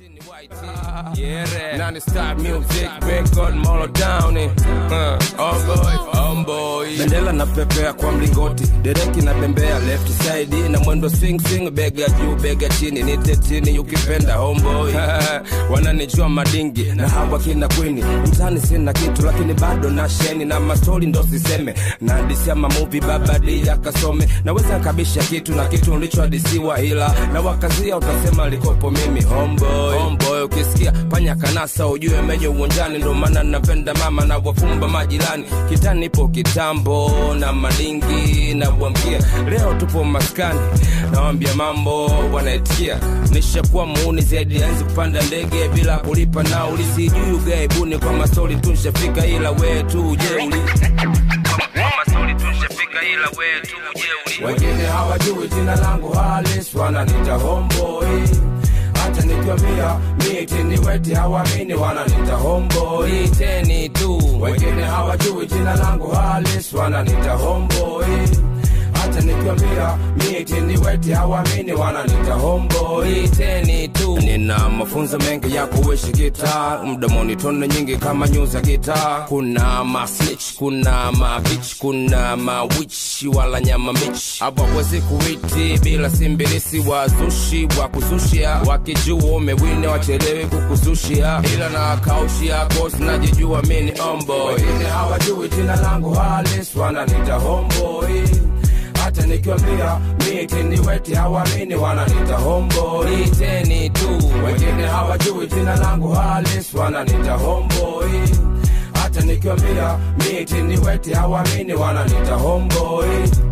Yeah, non-stop music, record molo down it. Uh, homeboy, homeboy. Bendela na pepea kwa mlingoti, dereki na bembea left side na mwendo swing swing, bega juu bega chini, nite chini ukipenda homeboy. Wananijua madingi na hawa kina kwini, mtani sina kitu lakini bado na sheni na mastori ndo siseme, na hadisia mamuvi babadi yakasome, naweza kabisha kitu na kitu nilichohadisiwa, ila na wakazia utasema likopo mimi homeboy, homeboy ukisikia panya kanasa ujue menye uwanjani, ndo maana napenda mama na wafumba majirani, kitani ipo kitambo na madingi na wamkia, leo tupo maskani nawambia mambo wanaitikia, nishakuwa muuni zaidi enzi kupanda ndege bila kulipa nauli, sijui ugaibuni kwa mastori tunshafika, ila we tu ujeuli kwa mastori tunshafika, ila we tu ujeuli. Wengine hawajui jina langu halis, wananita homeboy hata nikiwambia miti ni weti hawamini wananita homeboy teni tu wengine hawajui jina langu halis wananita homeboy hata nikiwambia miti ni weti hawamini wananita homeboy teni tu nina mafunzo mengi ya kuishi gitaa mdomoni tone nyingi kama nyuza gitaa kuna masnitch kuna mabich kuna mawich wala nyama mich hawawezi kuwiti bila simbilisi wazushi wa kuzushia wakijua umewine wachelewe kukuzushia ila na kaushia kosi najijua mini omboy wengine hawajui jina langu halis wananita homeboy hata nikiwambia miti ni weti hawamini wananita homeboy teni tu wengine hawajui jina langu halis wananita homeboy hata nikiwambia miti ni weti hawamini wananita homeboy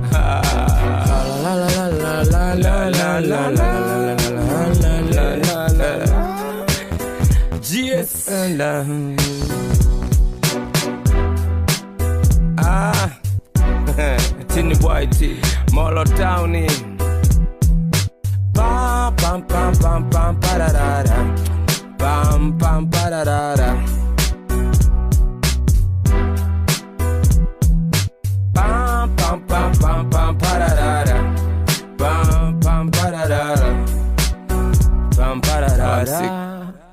GS Ah Tini Whitey, Molo Towny. Pam pam pam pam pam pararara. Pam pam pararara. Pam pam pam pam pam pararara. Pam pam pararara. Pam pararara.